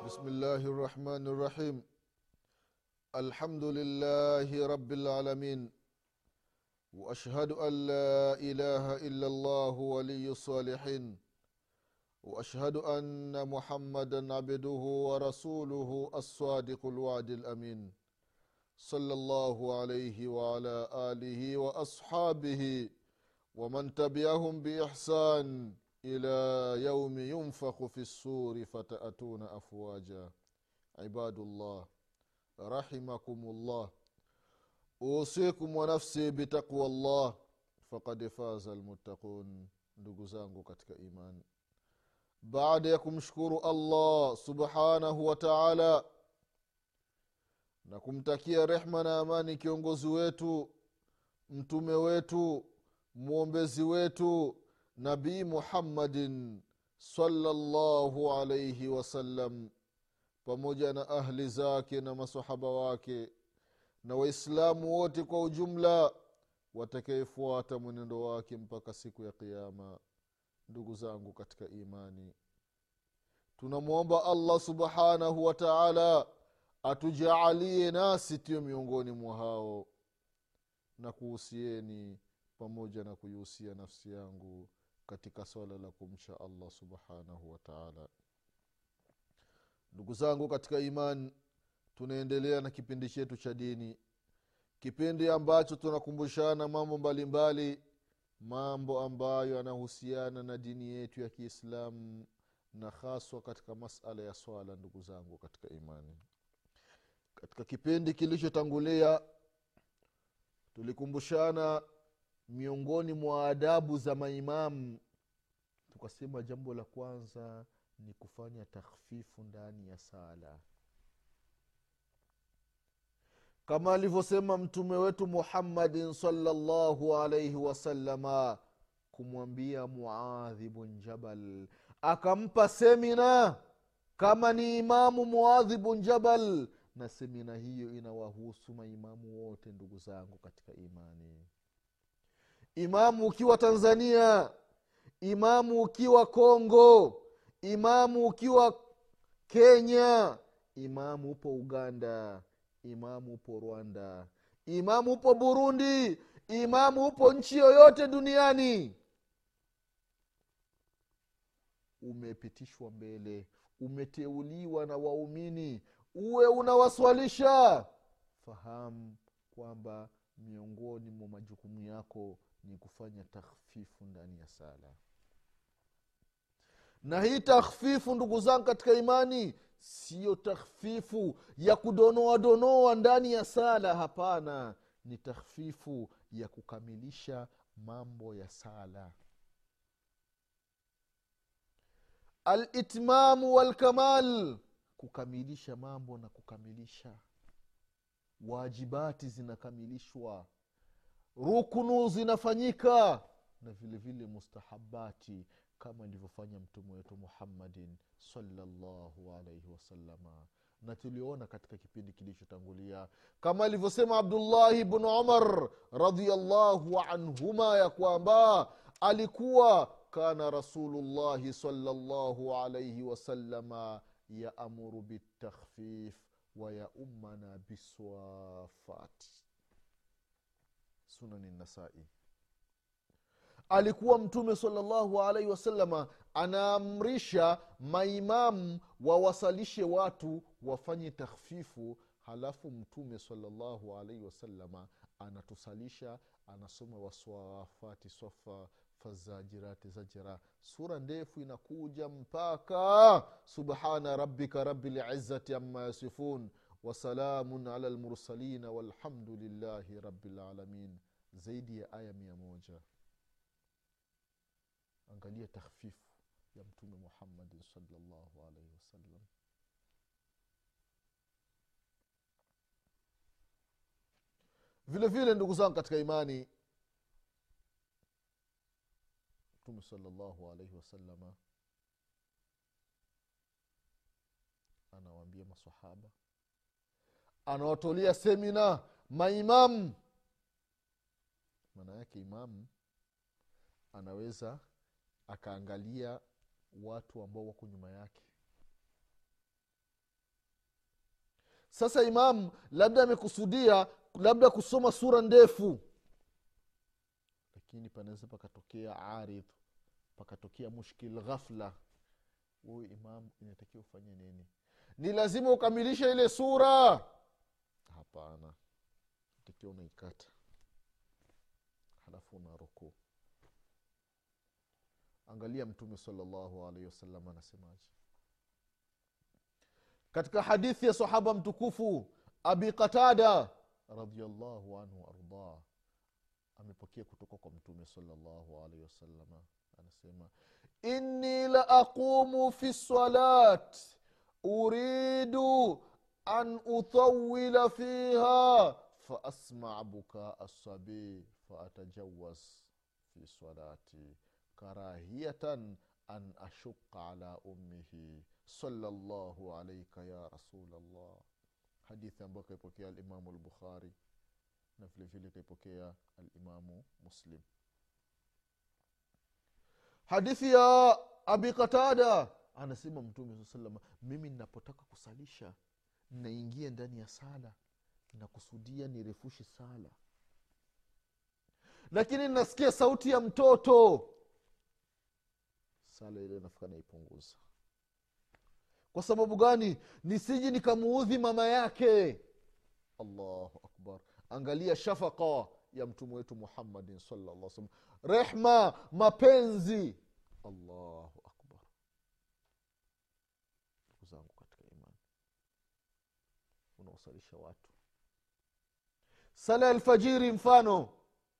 بسم الله الرحمن الرحيم الحمد لله رب العالمين واشهد ان لا اله الا الله ولي الصالحين واشهد ان محمدا عبده ورسوله الصادق الوعد الامين صلى الله عليه وعلى اله واصحابه ومن تبعهم باحسان الى يوم ينفخ في السور فتاتون افواجا عباد الله رحمكم الله اوصيكم ونفسي بتقوى الله فقد فاز المتقون ndugu zangu katika imani baada ya kumshukuru allah subhanahu wa taala na kumtakia rehma na amani kiongozi wetu mtume wetu mwombezi wetu nabii muhammadin salllahu alaihi wasallam pamoja na ahli zake na masahaba wake na waislamu wote kwa ujumla watakayefuata mwenendo wake mpaka siku ya qiama ndugu zangu katika imani tunamwomba allah subhanahu wa taala atujaalie nasi tiyo miongoni mwa hao na kuhusieni pamoja na kuihusia nafsi yangu katika swala la kumcha allah subhanahu wa taala ndugu zangu katika imani tunaendelea na kipindi chetu cha dini kipindi ambacho tunakumbushana mambo mbalimbali mbali, mambo ambayo yanahusiana na dini yetu ya kiislamu na haswa katika masala ya swala ndugu zangu katika imani katika kipindi kilichotangulia tulikumbushana miongoni mwa adabu za maimamu tukasema jambo la kwanza ni kufanya takhfifu ndani ya sala kama alivyosema mtume wetu muhammadin salllahu alaihi wasalama kumwambia muadhi bun jabal akampa semina kama ni imamu muadhi bun jabal na semina hiyo inawahusu maimamu wote ndugu zangu katika imani imamu ukiwa tanzania imamu ukiwa kongo imamu ukiwa kenya imamu upo uganda imamu upo rwanda imamu upo burundi imamu upo nchi yoyote duniani umepitishwa mbele umeteuliwa na waumini uwe unawaswalisha fahamu kwamba miongoni mwa majukumu yako ni kufanya takhfifu ndani ya sala na hii takhfifu ndugu zangu katika imani siyo takhfifu ya kudonoa donoa ndani ya sala hapana ni takhfifu ya kukamilisha mambo ya sala alitmamu walkamal kukamilisha mambo na kukamilisha wajibati zinakamilishwa rukunu zinafanyika na vile vile mustahabati kama ilivyofanya mtume wetu muhammadin salllahu alaihi wasalama na tuliona katika kipindi kilichotangulia kama alivyosema abdullahi bnu umar radiallahu anhuma ya kwamba alikuwa kana rasulullahi salllahu alaihi wasalama yaamuru bitakhfif wayaumana biswafat sunani nasai alikuwa mtume salllahu alaihi wasalama anaamrisha maimamu wawasalishe watu wafanye takhfifu halafu mtume salllahu alaihi wasalama anatusalisha anasoma waswafati swafa fazajirati zajira sura ndefu inakuja mpaka subhana rabbika rabilizati ama yasifun wasalamun ala lmursalina walhamdulillahi rabilalamin zaidi ya aya mia moja angalia takhfifu ya mtume muhammadin salllahu alaihi wasallam vile vile ndugu zangu katika imani mtume salllahu alaihi wasalama anawaambia masahaba anawatolea semina maimamu maana yake imamu anaweza akaangalia watu ambao wako nyuma yake sasa imamu labda amekusudia labda kusoma sura ndefu lakini panaweza pakatokea aridh pakatokea mushkil ghafla huyu imamu inatakiwa ufanye nini ni lazima ukamilishe ile sura hapana takiwa unaikata halafu una rukuu angalia mtume salllahu alaihi wasallam anasemaje katika hadithi ya sahaba mtukufu abi qatada radiallahu anhu waardah amepokea kutoka kwa mtume salllahu alaihi wasalama anasema inni la aqumu fi salat uridu an utawila fiha faasmaa bukaa assabii faatajawaz fi salati karahiyatan an ashuqa ala ummihi salllahu alaika ya rasulllah hadithi ambayo kaipokea alimamu lbukhari na vile vile kaipokea alimamu muslim hadithi ya abi qatada anasema mtume saa salama mimi ninapotaka kusalisha ninaingia ndani ya sala nakusudia nirefushi sala lakini nasikia sauti ya mtoto sala ile nafika naipunguza kwa sababu gani nisiji nikamuudhi mama yake allahu akbar angalia shafaka ya mtume wetu muhammadin sallallahu salam rehma mapenzi allahu akbar ndugu zangu katika imani unaosalisha watu sala ya alfajiri mfano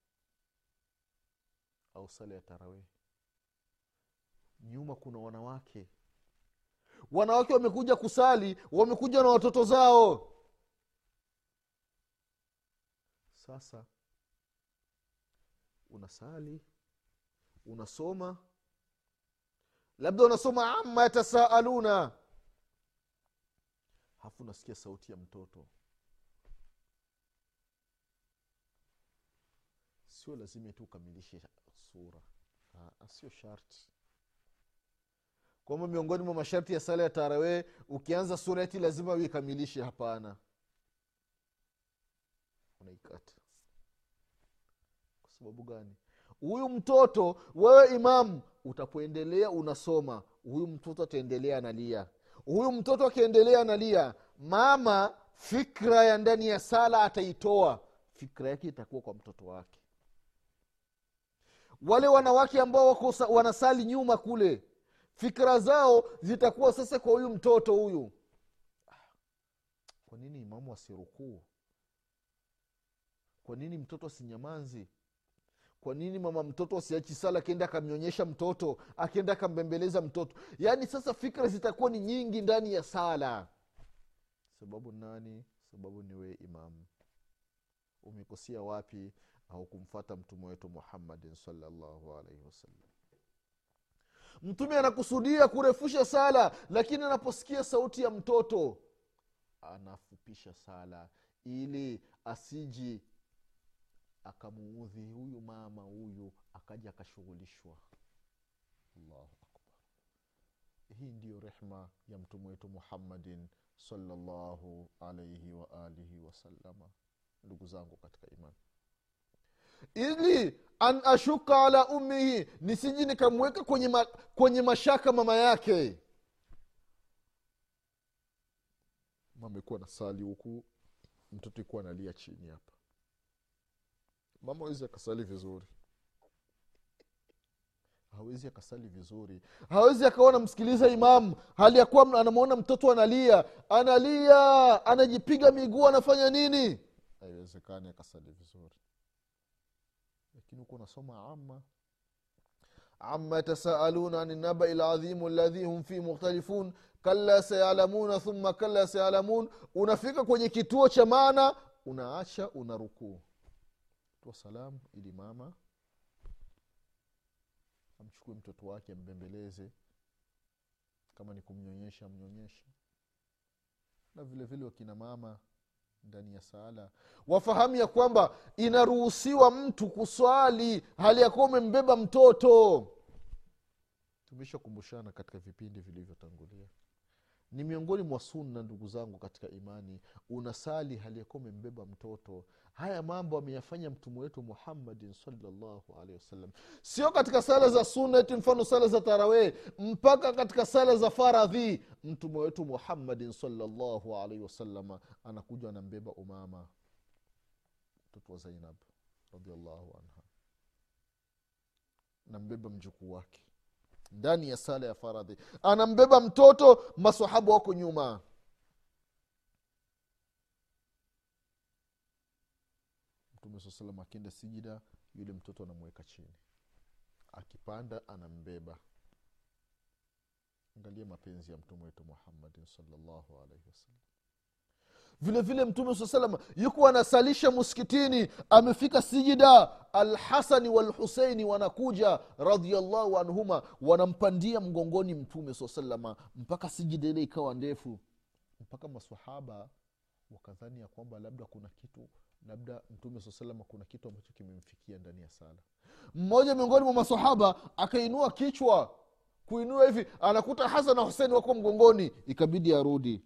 au sala ya tarawih nyuma kuna wanawake wanawake wamekuja kusali wamekuja na watoto zao sasa unasali unasoma labda unasoma ama yatasaaluna hafu unasikia sauti ya mtoto sio lazima tu ukamilishe sura Aa, sio sharti kwamba miongoni mwa masharti ya sala ya tarawee ukianza sura eti lazima uikamilishe hapana unaikata kwa sababu gani huyu mtoto wewe imamu utapoendelea unasoma huyu mtoto ataendelea analia huyu mtoto akiendelea analia mama fikra ya ndani ya sala ataitoa fikra yake itakuwa kwa mtoto wake wale wanawake ambao wako wanasali nyuma kule fikra zao zitakuwa sasa kwa huyu mtoto huyu kwa nini imamu asirukuu kwa nini mtoto asinyamanzi kwa nini mama mtoto asiachi sala akienda akamnyonyesha mtoto akienda akambembeleza mtoto yaani sasa fikra zitakuwa ni nyingi ndani ya sala sababu nani sababu ni wee imamu umekosea wapi au kumfata mtume wetu muhammadin salllahu alaihi wasallam mtume anakusudia kurefusha sala lakini anaposikia sauti ya mtoto anafupisha sala ili asiji akamuudhi huyu mama huyu akaja akashughulishwa allahu akbar hii ndiyo rehma ya mtume wetu muhammadin salllahu alaihi waalihi wasalama ndugu zangu katika imani ili an ashuka ala ummihi nisiji nikamweka kwenye, ma, kwenye mashaka mama yake mama ikuwa na sali huku mtoto ikuwa analia chini hapa mama awezi akasali vizuri hawezi akasali vizuri hawezi akawa namsikiliza imamu hali ya kuwa anamwona mtoto analia analia anajipiga miguu anafanya nini haiwezekani akasali vizuri lakini huku unasoma ama ama yatasaaluna ani nabai ladhimu ladhi hum fi mukhtalifun kalla sayalamuna thumma kalla sayalamun unafika kwenye kituo cha maana unaacha una rukuu toa salamu ili mama amchukue mtoto wake ambembeleze kama ni kumnyonyesha amnyonyeshe na vile vile wakina mama ndani ya sala wafahamu ya kwamba inaruhusiwa mtu kuswali hali ya kuwa umembeba mtoto tumeshakumbushana katika vipindi vilivyotangulia ni miongoni mwa sunna ndugu zangu katika imani unasali haliyekuwa umembeba mtoto haya mambo ameyafanya mtume wetu muhammadin salllahu alehi wasallam sio katika sala za sunati mfano sala za tarawee mpaka katika sala za faradhi mtume wetu muhammadin salllahu alaihi wasalama anakuja anambeba umama mtoto wa zainab radiallahu anha nambeba mjukuu wake ndani ya sala ya faradhi anambeba mtoto masahaba wako nyuma mtume saa salam akienda sijida yule mtoto anamweka chini akipanda anambeba angalia mapenzi ya mtume wetu muhammadin salllahu alaihi wasallam vile vile mtume saa salam yuko anasalisha muskitini amefika sijida alhasani walhuseini wanakuja radiallahu anhuma wanampandia mgongoni mtume saa salama mpaka sijida ile ikawa ndefu mpaka masahaba wakadhani ya kwamba labda kuna kitu labda mtume saa salama kuna kitu ambacho kimemfikia ndani ya sala mmoja miongoni mwa masahaba akainua kichwa kuinua hivi anakuta hasan na husein wako mgongoni ikabidi arudi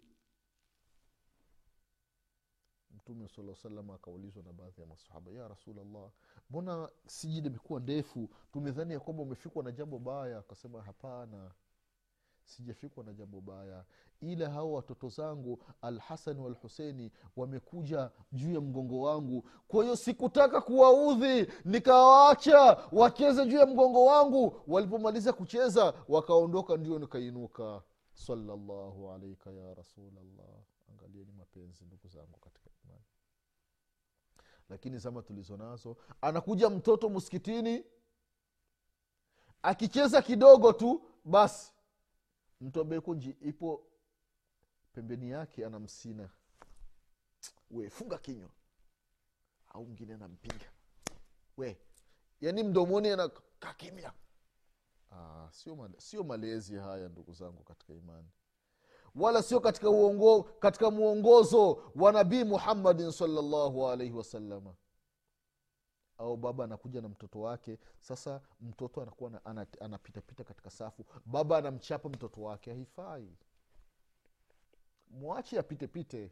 mtume saa salam akaulizwa na baadhi ya masahaba ya rasulllah mbona sijida imekuwa ndefu tumedhani ya kwamba umefikwa na jambo baya akasema hapana sijafikwa na jambo baya ila hao watoto zangu alhasani walhuseini wamekuja juu ya mgongo wangu kwa hiyo sikutaka kuwaudhi nikawaacha wacheze juu ya mgongo wangu walipomaliza kucheza wakaondoka ndio nikainuka salallahu alaika ya rasulllah angalieni mapenzi ndugu zangu katika imani lakini zama tulizo nazo anakuja mtoto msikitini akicheza kidogo tu basi mtu ambaye kunji ipo pembeni yake anamsina we funga kinywa au mwingine anampiga we yaani mdomoni anakaa kimya ah, sio, male, sio malezi haya ndugu zangu katika imani wala sio katika uongo, katika mwongozo wa nabii muhammadin salllahu alaihi wasalama au baba anakuja na mtoto wake sasa mtoto anakuwa anapitapita katika safu baba anamchapa mtoto wake haifai mwache apitepite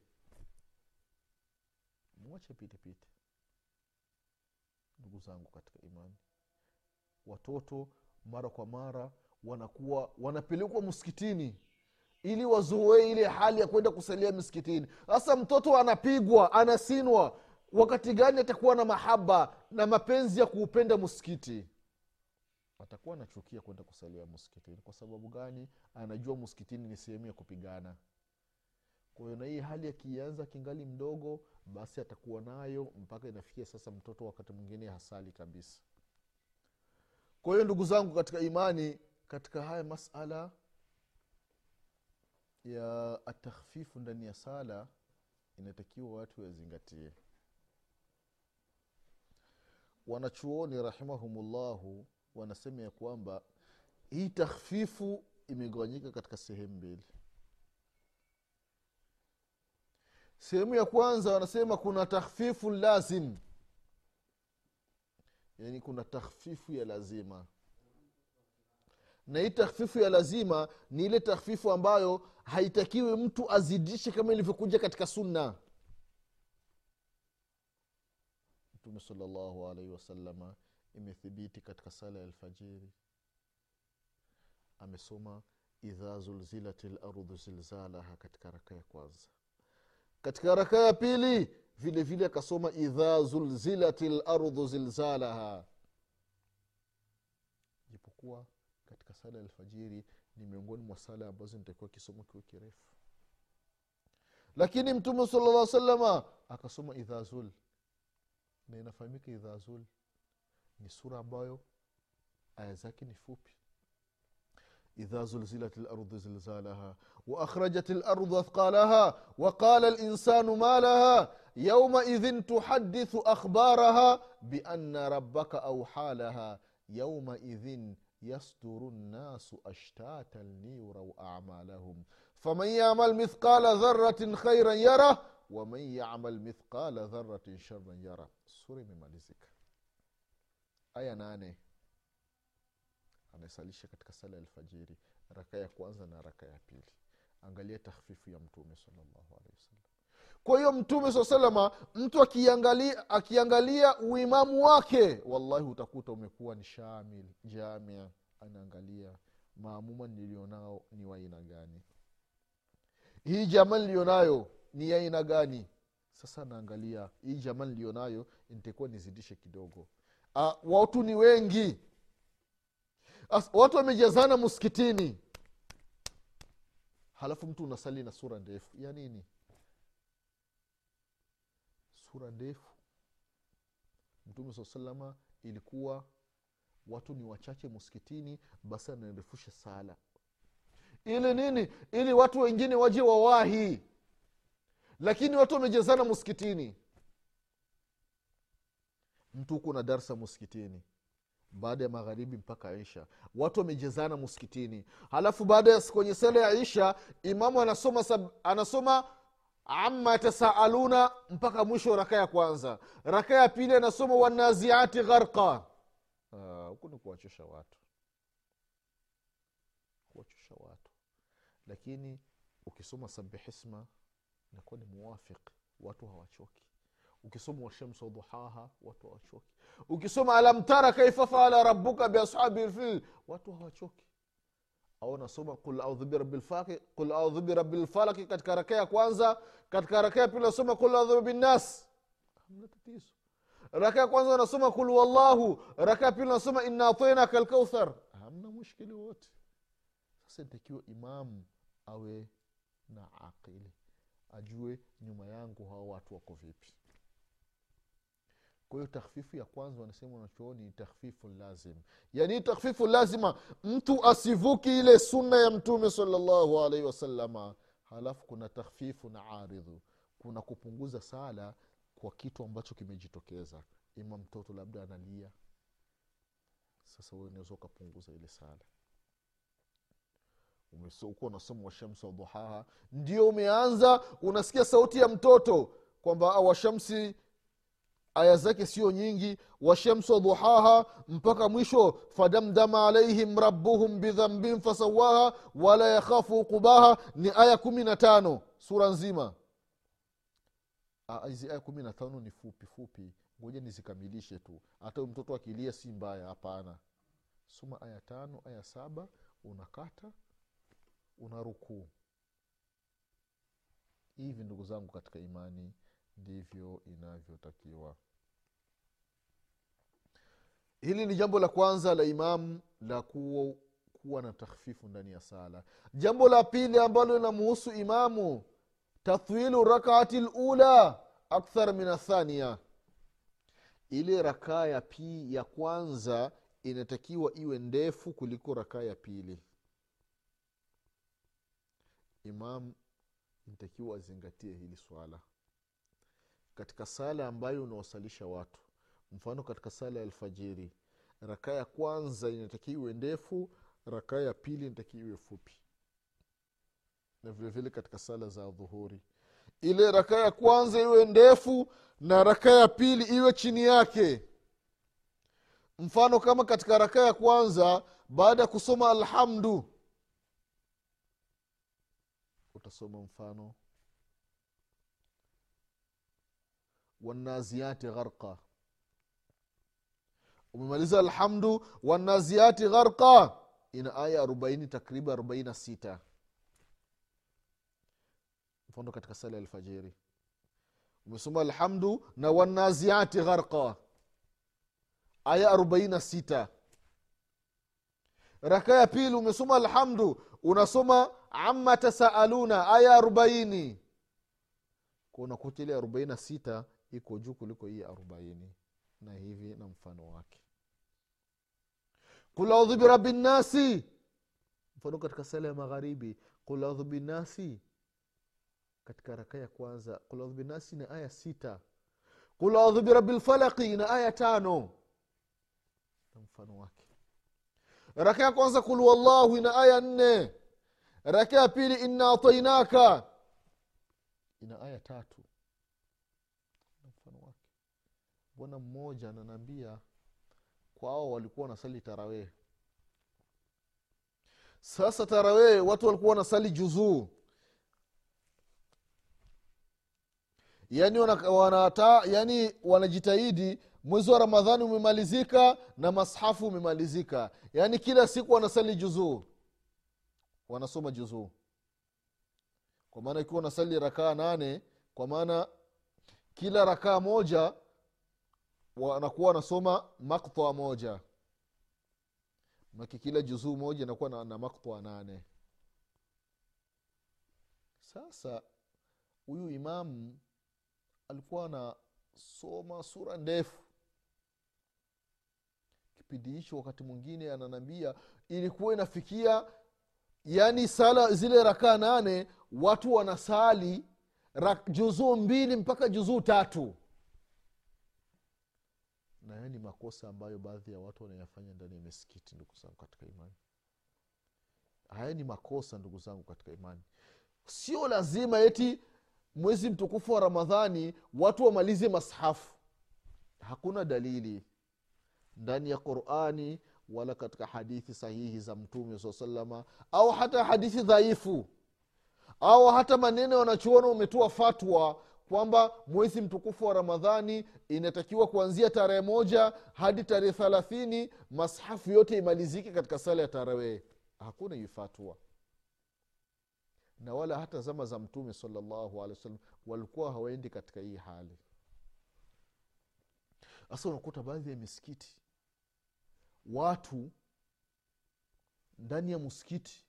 mwache apitepite ndugu zangu katika imani watoto mara kwa mara wanakuwa wanapelekwa msikitini ili wazoee ile hali ya kwenda kusalia msikitini sasa mtoto anapigwa anasinwa wakati gani atakuwa na mahaba na mapenzi ya kuupenda msikiti atakuwa anachukia kwenda kusalia msikitini kwa sababu gani anajua msikitini ni sehemu ya kupigana kwa hiyo na hii hali akianza kingali mdogo basi atakuwa nayo mpaka inafikia sasa mtoto wakati mwingine hasali kabisa kwa hiyo ndugu zangu katika imani katika haya masala ya atakhfifu ndani ya sala inatakiwa watu wazingatie wanachuoni rahimahumullahu wanasema ya kwamba hii takhfifu imegawanyika katika sehemu mbili sehemu ya kwanza wanasema kuna takhfifu lazim yaani kuna takhfifu ya lazima na hii takhfifu ya lazima ni ile takhfifu ambayo haitakiwi mtu azidishe kama ilivyokuja katika sunna mtume salllahu alaihi wasalama imethibiti katika sala ya alfajiri amesoma idha zulzilat lardhu zilzalaha katika raka ya kwanza katika raka ya pili vile vile akasoma idha zulzilat lardhu zilzalaha japokuwa katika sala ya alfajiri ni miongoni mwa sala ambazo nitakiwa kisomo kiwe kirefu lakini mtume sala llah salama akasoma idha zul na inafahamika idha zul ni sura ambayo aya zake ni fupi إذا زلزلت الأرض زلزالها وأخرجت الأرض أثقالها وقال الإنسان ما لها يومئذ تحدث أخبارها بأن ربك أوحى لها يومئذ يصدر الناس أشتاتا ليروا أعمالهم فمن يعمل مثقال ذرة خيرا يره ومن يعمل مثقال ذرة شرا يره سورة ممalizika aya nane anasalisha katika sala ya alfajiri raka ya kwanza na raka ya pili angalia takhfifu ya mtume salllahu alehi wasallam kwa hiyo mtume saa salama mtu akiangalia, akiangalia uimamu wake wallahi utakuta umekuwa ni shamil jamia anaangalia maamuma nilionao ni waaina gani hii jamaa nilionayo ni aina gani sasa naangalia hii jamaa nilionayo nitakuwa nizidishe kidogo uh, watu ni wengi As, watu wamejazana msikitini halafu mtu unasali na sura ndefu ya nini sura ndefu mtume saa salama ilikuwa watu ni wachache msikitini basi anarefusha sala ili nini ili watu wengine waje wawahi lakini watu wamejezana msikitini mtu huko na darsa msikitini baada ya magharibi mpaka isha watu wamejezana msikitini halafu baada ya kwenye sala ya isha imamu anasoma sab, anasoma ama yatasaaluna mpaka mwisho raka ya kwanza raka ya pili anasoma wanaziati gharqa huku ni kuwachosha watu kuwachosha watu lakini ukisoma sabihisma inakuwa ni muwafiq watu hawachoki ukisoma washamsu waduhaha watu hawachoki ukisoma alam tara kaifa faala rabuka biashabi lfil watu hawachoki au nasoma qul audhu birabilfaki qul audhu birabilfalaki katika raka ya kwanza katika raka ya pili nasoma qul audhu binnas hamna tatizo raka ya kwanza nasoma kul wallahu raka ya pili nasoma inna atainaka lkauthar hamna mushkili wote sasa itakiwa imamu awe na aqili ajue nyuma yangu hawa watu wako vipi kwa hiyo takhfifu ya kwanza wanasema wanachooni ni takhfifu lazim yani takhfifu lazima mtu asivuki ile sunna ya mtume salllahu alaihi wasalama halafu kuna takhfifu na aridhu kuna kupunguza sala kwa kitu ambacho kimejitokeza ima mtoto labda analia sasa we unaweza ukapunguza ile sala ukuwa unasoma washamsi waduhaha ndio umeanza unasikia sauti ya mtoto kwamba washamsi aya zake sio nyingi washamsu waduhaha mpaka mwisho fadamdama alaihim rabuhum bidhambin fasawaha wala yakhafu uqubaha ni aya kumi na tano sura nzima hizi aya kumi na tano ni fupi fupi ngoja nizikamilishe tu hata mtoto akilia si mbaya hapana soma aya tano aya saba unakata una rukuu hivi ndugu zangu katika imani ndivyo inavyotakiwa hili ni jambo la kwanza la imamu la kuwa, kuwa na takhfifu ndani ya sala jambo la pili ambalo linamuhusu imamu tathwilu rakaati lula akthar min athania ile rakaa ya pii ya kwanza inatakiwa iwe ndefu kuliko rakaa ya pili imam inatakiwa azingatie hili swala katika sala ambayo unawasalisha watu mfano katika sala ya alfajiri rakaa ya kwanza inatakiwa iwe ndefu rakaa ya pili inatakiwa iwe fupi na vilevile vile katika sala za dhuhuri ile rakaa ya kwanza iwe ndefu na rakaa ya pili iwe chini yake mfano kama katika rakaa ya kwanza baada ya kusoma alhamdu utasoma mfano wanaziati gharqa umemaliza alhamdu wanaziati gharqa ina aya arobaini takriban arobaini na sita mfano katika sala ya alfajiri umesoma alhamdu na wanaziati gharqa aya arobaini na sita raka ya pili umesoma alhamdu unasoma ama tasaaluna aya arobaini kunakuta ile arobaini na sita iko juu kuliko hii arobaini na hivi na mfano wake kul audhu birabi nnasi mfano katika sala ya magharibi kul audhu binasi katika raka ya kwanza kul audhu binasi na aya sita kul audhu birabi lfalaki na aya tano na mfano wake raka ya kwanza kul wallahu ina aya nne raka ya pili inna atainaka ina aya tatu na mfano wake bwana mmoja ananaambia kwao walikuwa wanasali tarawee sasa tarawee watu walikuwa wanasali juzuu yani wanata, wana yani wanajitahidi mwezi wa ramadhani umemalizika na mashafu umemalizika yaani kila siku wanasali juzuu wanasoma juzuu kwa maana ikiwa wanasali rakaa nane kwa maana kila rakaa moja wanakuwa wanasoma makta moja maki kila juzuu moja inakuwa na, na makta nane sasa huyu imamu alikuwa anasoma sura ndefu kipindi hicho wakati mwingine ananambia ilikuwa inafikia yaani sala zile rakaa nane watu wanasali rak, juzuu mbili mpaka juzuu tatu na haya ni makosa ambayo baadhi ya watu wanayafanya ndani ya misikiti ndugu zangu katika imani haya ni makosa ndugu zangu katika imani sio lazima eti mwezi mtukufu wa ramadhani watu wamalize mashafu hakuna dalili ndani ya qurani wala katika hadithi sahihi za mtume saa salama au hata hadithi dhaifu au hata maneno wanachuona umetoa fatwa kwamba mwezi mtukufu wa ramadhani inatakiwa kuanzia tarehe moja hadi tarehe thalathini mashafu yote imalizike katika sala ya tarawee hakuna hii fatwa na wala hata zama za mtume salllahu alehi wasallam walikuwa hawaendi katika hii hali sasa unakuta baadhi ya misikiti watu ndani ya msikiti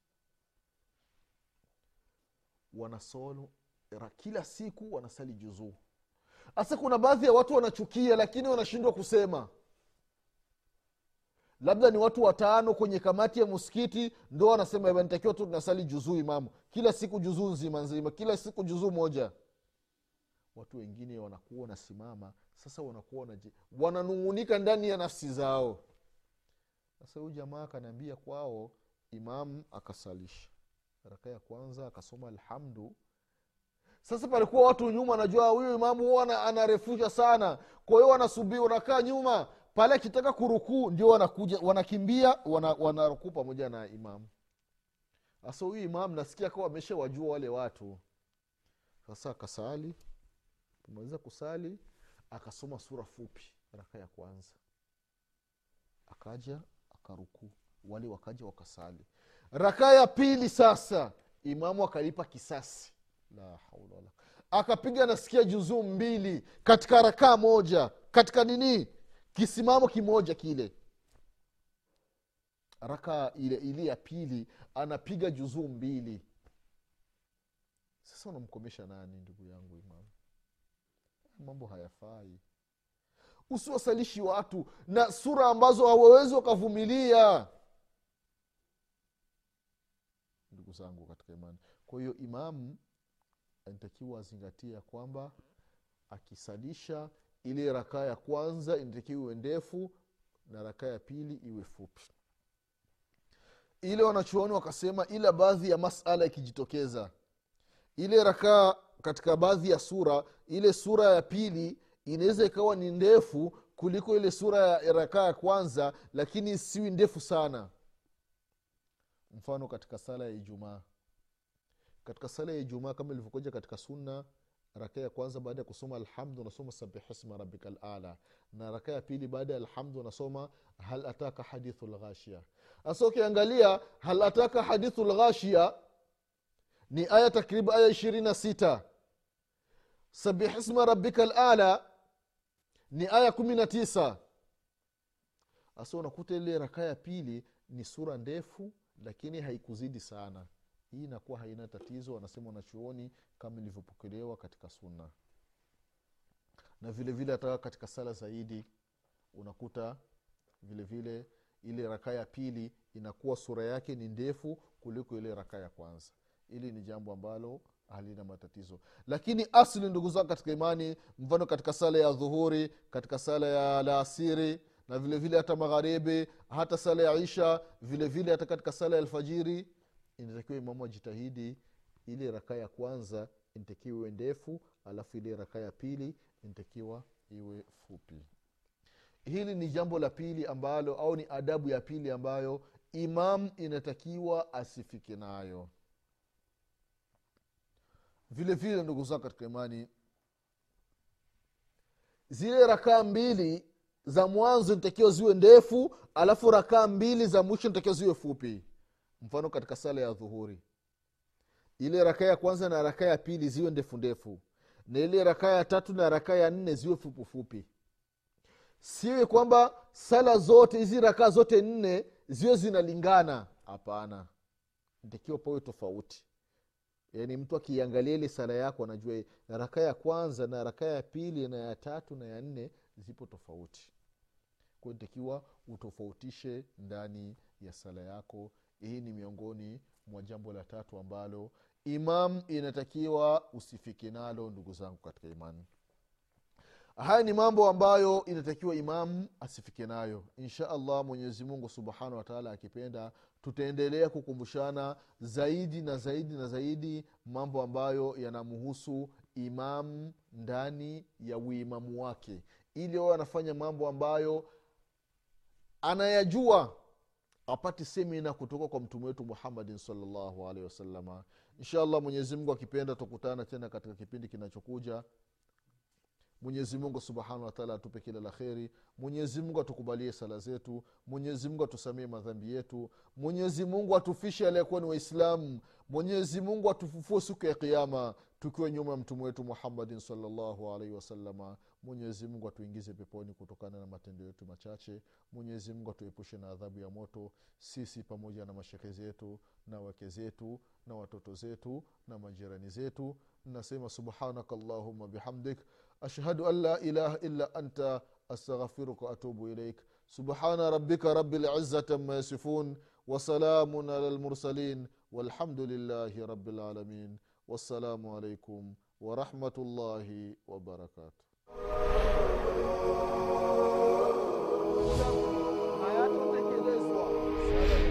wanasolo kila siku wanasali juzuu hasa kuna baadhi ya watu wanachukia lakini wanashindwa kusema labda ni watu watano kwenye kamati ya msikiti ndo wanasema nitakiwa tu tunasali juzuu imamu kila siku juzuu nzima nzima kila siku juzuu moja watu wengine wanakuwa wanasimama sasa wanakuwa wanaji- wananung'unika ndani ya nafsi zao sasa huyu jamaa akanaambia kwao imamu akasalisha raka ya kwanza akasoma alhamdu sasa palikuwa watu nyuma najua huyu imamu huwa ana- anarefusha sana kwa hiyo wanasubiri wanakaa nyuma pale akitaka kurukuu ndio wanakuja wanakimbia wana, wanarukuu pamoja na imamu sasa huyu imamu nasikia kawa amesha wajua wale watu sasa akasali kumaliza kusali akasoma sura fupi raka ya kwanza akaja akarukuu wale wakaja wakasali raka ya pili sasa imamu akalipa kisasi la haula wala akapiga nasikia juzuu mbili katika rakaa moja katika nini kisimamo kimoja kile raka ile ile ya pili anapiga juzuu mbili sasa unamkomesha nani ndugu yangu imamu mambo hayafai usiwasalishi watu na sura ambazo hawawezi wakavumilia ndugu zangu katika imani kwa hiyo imamu anatakiwa azingatie ya kwamba akisalisha ile rakaa ya kwanza inatakiwa iwe ndefu na rakaa ya pili iwe fupi ile wanachuoni wakasema ila baadhi ya masala ikijitokeza ile rakaa katika baadhi ya sura ile sura ya pili inaweza ikawa ni ndefu kuliko ile sura ya rakaa ya kwanza lakini siwi ndefu sana mfano katika sala ya ijumaa katika sala ya ijumaa kama ilivyokuja katika sunna raka ya kwanza baada ya kusoma alhamdu unasoma sabihisma rabika lala na raka ya pili baada ya alhamdu unasoma hal ataka hadithu lghashia hasa ukiangalia hal ataka hadithu lghashia ni aya takriban aya ishirini na sita sabihisma rabika lala ni aya kumi na tisa hasa unakuta ile raka ya pili ni sura ndefu lakini haikuzidi sana hii inakuwa haina tatizo wanasema wanachuoni kama ilivyopokelewa katika sunna na vile vile hata katika sala zaidi unakuta vile vile ile raka ya pili inakuwa sura yake ni ndefu kuliko ile raka ya kwanza ili ni jambo ambalo halina matatizo lakini asli ndugu zangu katika imani mfano katika sala ya dhuhuri katika sala ya laasiri na vile vile hata magharibi hata sala ya isha vile vile hata katika sala ya alfajiri inatakiwa imamu ajitahidi ile raka ya kwanza inatakiwa iwe ndefu alafu ile raka ya pili inatakiwa iwe fupi hili ni jambo la pili ambalo au ni adabu ya pili ambayo imam inatakiwa asifike nayo vile vile ndugu zangu katika imani zile rakaa mbili za mwanzo nitakiwa ziwe ndefu alafu rakaa mbili za mwisho nitakiwa ziwe fupi mfano katika sala ya dhuhuri ile rakaa ya kwanza na rakaa ya pili ziwe ndefu ndefu na ile rakaa ya tatu na rakaa ya nne ziwe fupifupi siwe kwamba sala zote hizi rakaa zote nne ziwe zinalingana hapana ntakiwa pawe tofauti yaani mtu akiangalia ile sala yako anajua rakaa ya kwanza na rakaa ya pili na ya tatu na ya nne zipo tofauti kwao ntakiwa utofautishe ndani ya sala yako hii ni miongoni mwa jambo la tatu ambalo imam inatakiwa usifike nalo ndugu zangu katika imani haya ni mambo ambayo inatakiwa imamu asifike nayo insha allah mwenyezi mungu subhanahu wataala akipenda tutaendelea kukumbushana zaidi na zaidi na zaidi mambo ambayo yanamhusu imamu ndani ya uimamu wake ili awe anafanya mambo ambayo anayajua apate semina kutoka kwa mtume wetu muhammadin salllahu alehi wasalama insha allah mwenyezimungu akipenda tukutana tena katika kipindi kinachokuja mwenyezimungu subhanahu wataala atupe kila la kheri mwenyezimungu atukubalie sala zetu mwenyezimungu atusamie madhambi yetu mwenyezimungu atufishe aliyekuwa ni waislamu mwenyezimungu atufufue siku ya kiama tukiwa nyuma ya mtume wetu muhammadin salllahu alaihi wasalama mwenyezimungu atuingize peponi kutokana na matendo yetu machache mwenyezimungu atuepushe na adhabu ya moto sisi pamoja na mashekhe zetu na wake zetu na watoto zetu na majirani zetu nasema subhanaka allahuma bihamdik ashhadu an la ilaha illa anta astaghfiruka waatubu ilaik subhana rabbika rabi lizati ama yasifun wasalamun ala lmursalin والحمد لله رب العالمين والسلام عليكم ورحمة الله وبركاته hayatotekelezwa sala